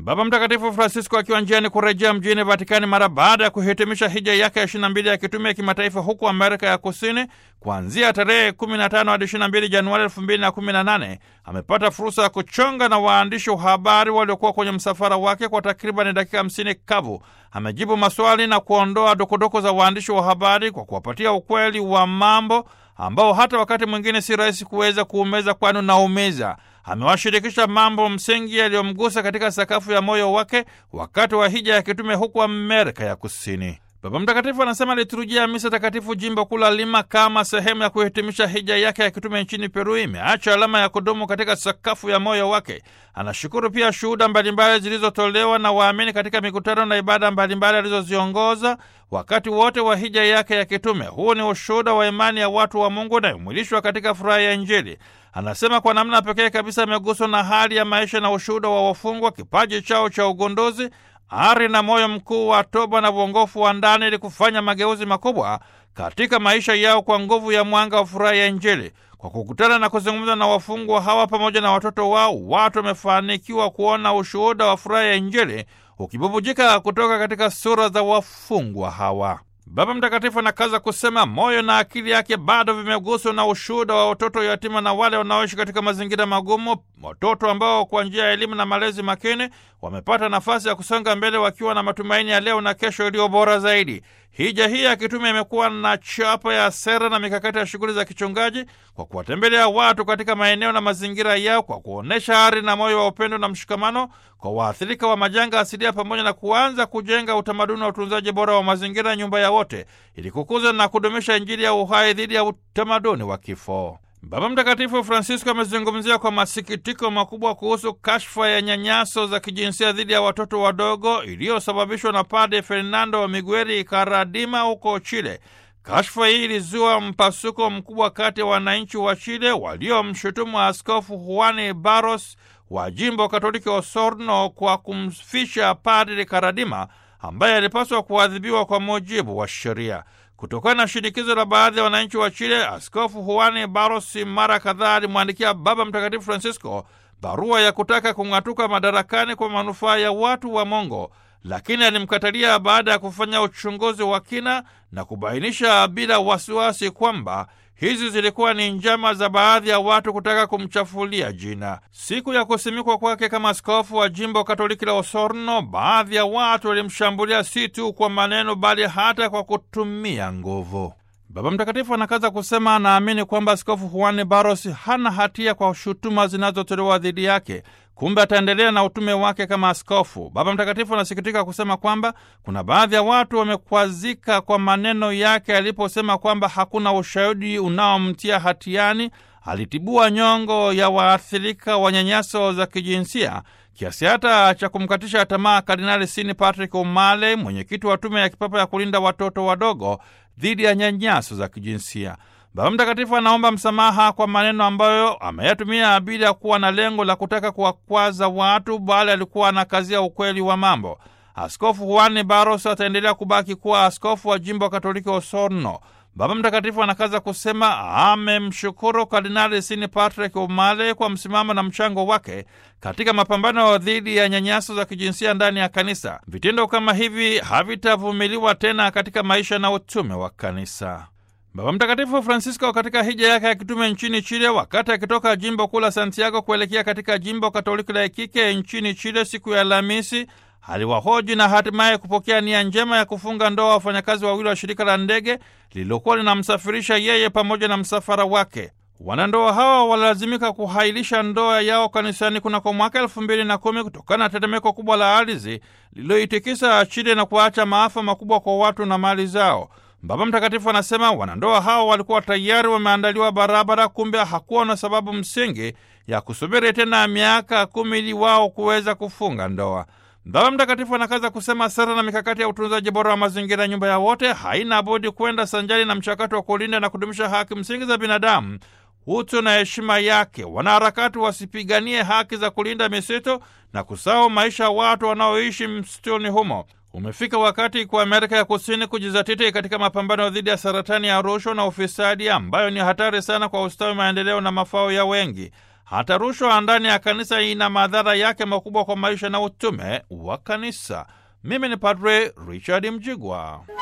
Baba Mtakatifu Francisco akiwa njiani kurejea mjini Vatikani mara baada ya kuhitimisha hija yake ya 22 ya kitume ya kimataifa huku Amerika ya Kusini kuanzia tarehe 15 hadi 22 Januari 2018 amepata fursa ya kuchonga na waandishi wa habari waliokuwa kwenye msafara wake kwa takriban dakika 50 kavu. Amejibu maswali na kuondoa dokodoko za waandishi wa habari kwa kuwapatia ukweli wa mambo ambao hata wakati mwingine si rahisi kuweza kuumeza, kwani unaumiza. Amewashirikisha mambo msingi yaliyomgusa katika sakafu ya moyo wake wakati wa hija ya kitume huku Amerika ya Kusini. Baba Mtakatifu anasema liturujia ya misa takatifu jimbo kuu la Lima kama sehemu ya kuhitimisha hija yake ya kitume nchini Peru imeacha alama ya kudumu katika sakafu ya moyo wake. Anashukuru pia shuhuda mbalimbali zilizotolewa na waamini katika mikutano na ibada mbalimbali alizoziongoza wakati wote wa hija yake ya kitume. Huu ni ushuhuda wa imani ya watu wa Mungu inayomwilishwa katika furaha ya Injili. Anasema kwa namna pekee kabisa ameguswa na hali ya maisha na ushuhuda wa wafungwa, kipaji chao cha ugunduzi ari na moyo mkuu wa toba na uongofu wa ndani ili kufanya mageuzi makubwa katika maisha yao kwa nguvu ya mwanga wa furaha ya Injili. Kwa kukutana na kuzungumza na wafungwa hawa pamoja na watoto wao, watu wamefanikiwa kuona ushuhuda wa furaha ya Injili ukibubujika kutoka katika sura za wafungwa hawa. Baba Mtakatifu anakaza kusema moyo na akili yake bado vimeguswa na ushuhuda wa watoto yatima na wale wanaoishi katika mazingira magumu, watoto ambao kwa njia ya elimu na malezi makini wamepata nafasi ya kusonga mbele wakiwa na matumaini ya leo na kesho iliyo bora zaidi. Hija hii ya kitume imekuwa na chapa ya sera na mikakati ya shughuli za kichungaji kwa kuwatembelea watu katika maeneo na mazingira yao, kwa kuonyesha ari na moyo wa upendo na mshikamano kwa waathirika wa majanga asilia, pamoja na kuanza kujenga utamaduni wa utunzaji bora wa mazingira, nyumba ya wote, ili kukuza na kudumisha Injili ya uhai dhidi ya utamaduni wa kifo. Baba Mtakatifu Francisco amezungumzia kwa masikitiko makubwa kuhusu kashfa ya nyanyaso za kijinsia dhidi ya watoto wadogo iliyosababishwa na Padre Fernando Miguel Karadima huko Chile. Kashfa hii ilizua mpasuko mkubwa kati ya wananchi wa Chile waliomshutumu Askofu Juan Barros wa jimbo Katoliki Osorno kwa kumfisha Padre Karadima ambaye alipaswa kuadhibiwa kwa mujibu wa sheria. Kutokana na shinikizo la baadhi ya wananchi wa Chile, Askofu Juan Barros mara kadhaa alimwandikia Baba Mtakatifu Francisco barua ya kutaka kung'atuka madarakani kwa manufaa ya watu wa Mongo, lakini alimkatalia baada ya kufanya uchunguzi wa kina na kubainisha bila wasiwasi kwamba hizi zilikuwa ni njama za baadhi ya watu kutaka kumchafulia jina. Siku ya kusimikwa kwake kama askofu wa jimbo Katoliki la Osorno, baadhi ya watu walimshambulia si tu kwa maneno, bali hata kwa kutumia nguvu. Baba Mtakatifu anakaza kusema anaamini kwamba Askofu Juan Barros hana hatia kwa shutuma zinazotolewa dhidi yake. Kumbe ataendelea na utume wake kama askofu. Baba Mtakatifu anasikitika kusema kwamba kuna baadhi ya watu wamekwazika kwa maneno yake aliposema kwamba hakuna ushahidi unaomtia hatiani. Alitibua nyongo ya waathirika wa nyanyaso za kijinsia kiasi hata cha kumkatisha tamaa Kardinali Sini Patrick Umale, mwenyekiti wa tume ya kipapa ya kulinda watoto wadogo dhidi ya nyanyaso za kijinsia. Baba Mtakatifu anaomba msamaha kwa maneno ambayo ameyatumia bila ya kuwa na lengo la kutaka kuwakwaza watu, bali alikuwa anakazia ukweli wa mambo. Askofu Juan Barros ataendelea kubaki kuwa askofu wa jimbo Katoliki Osorno. Baba Mtakatifu anakaza kusema amemshukuru Kardinali Sini Patrick Umale kwa msimamo na mchango wake katika mapambano dhidi ya nyanyaso za kijinsia ndani ya kanisa. Vitendo kama hivi havitavumiliwa tena katika maisha na utume wa kanisa. Baba Mtakatifu Francisco katika hija yake ya kitume nchini Chile, wakati akitoka jimbo kuu la Santiago kuelekea katika jimbo Katoliki la Iquique nchini Chile siku ya Alhamisi, aliwahoji na hatimaye kupokea nia njema ya kufunga ndoa wafanyakazi wawili wa shirika la ndege lililokuwa linamsafirisha yeye pamoja na msafara wake. Wanandoa hawa walilazimika kuhailisha ndoa yao kanisani kunako mwaka elfu mbili na kumi kutokana na tetemeko kubwa la ardhi lililoitikisa Chile na kuacha maafa makubwa kwa watu na mali zao. Baba Mtakatifu anasema wanandoa hao walikuwa tayari wameandaliwa barabara, kumbe hakuwa na sababu msingi ya kusubiri tena miaka kumi ili wao kuweza kufunga ndoa. Baba Mtakatifu anakaza kusema sera na mikakati ya utunzaji bora wa mazingira, nyumba ya wote, haina budi kwenda sanjari na mchakato wa kulinda na kudumisha haki msingi za binadamu, utu na heshima yake. Wanaharakati wasipiganie haki za kulinda misitu na kusahau maisha ya watu wanaoishi msituni humo. Umefika wakati kwa Amerika ya Kusini kujizatiti katika mapambano dhidi ya saratani ya rushwa na ufisadi ambayo ni hatari sana kwa ustawi, maendeleo na mafao ya wengi. Hata rushwa ndani ya kanisa ina madhara yake makubwa kwa maisha na utume wa kanisa. Mimi ni Padre Richard Mjigwa.